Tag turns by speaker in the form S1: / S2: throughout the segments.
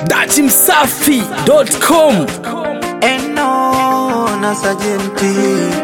S1: datimsafi.com
S2: Eno na sajenti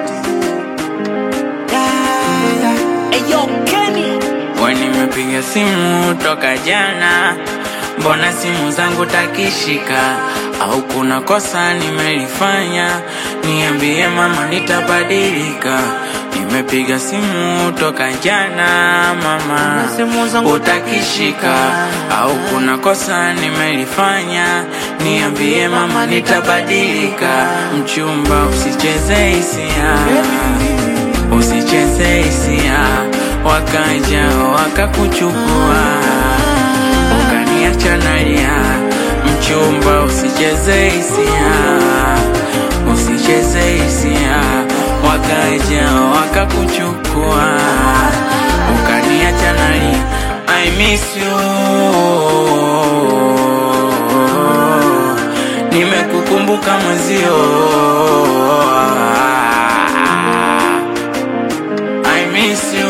S3: Nimepiga simu toka jana, mbona simu zangu takishika? Au kuna kosa nimelifanya? Niambie mama, nitabadilika. Nimepiga simu toka jana mama,
S2: simu zangu
S3: utakishika? Au kuna kosa nimelifanya? Niambie mama, nitabadilika. Mchumba, usicheze hisia, usicheze hisia wakaja wakakuchukua ukaniacha nalia. Mchumba, usicheze hisia, usicheze hisia, wakaja wakakuchukua ukaniacha nalia. I miss you, nimekukumbuka mwezio I miss you.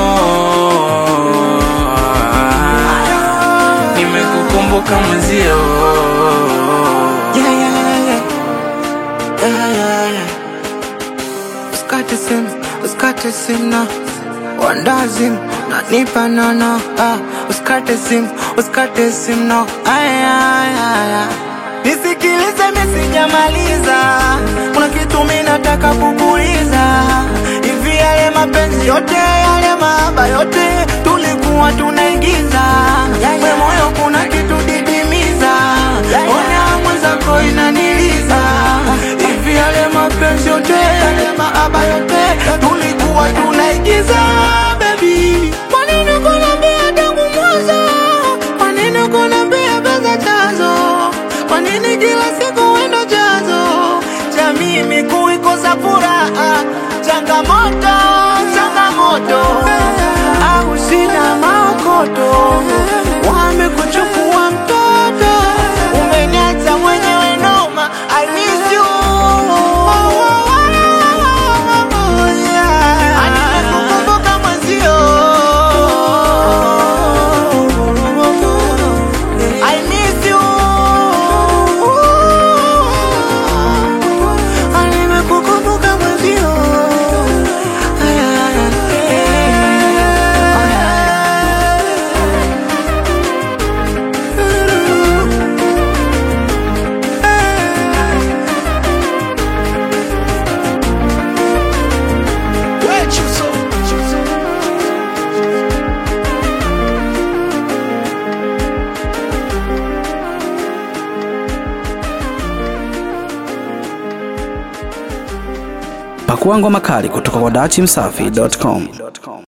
S3: Nimekukumbuka mwezio.
S2: Yeah, yeah, yeah. Yeah, yeah, yeah. Usikate simu, usikate simu na wandazim na nipa nono ah. Usikate simu, usikate simu no ay, ay, ay, ay. Nisikilize mimi sijamaliza, kuna kitu mimi nataka kukuuliza. Hivi yale mapenzi yote yale mahaba yote tulikuwa tunaigiza, we moyo kuna kitu didimiza, ona mwenzako inaniliza. Hivi yale mapenzi yote yale mahaba yote tulikuwa tunaigiza, baby. Kwa nini kuniambia tangu mwanzo? Kwa nini kuniambia pesa chanzo? Kwa nini kila siku wendo chanzo cha mimi kuikosa furaha? Changamoto, changamoto, au sina maokoto, wamekuchukua mtoto, umeniacha mwenyewe noma. I miss you. Yeah. Nimekukumbuka mwenzio. I miss you. Nimekukumbuka mwenzio.
S1: pakuangwa makali kutoka kwa datimsafi.com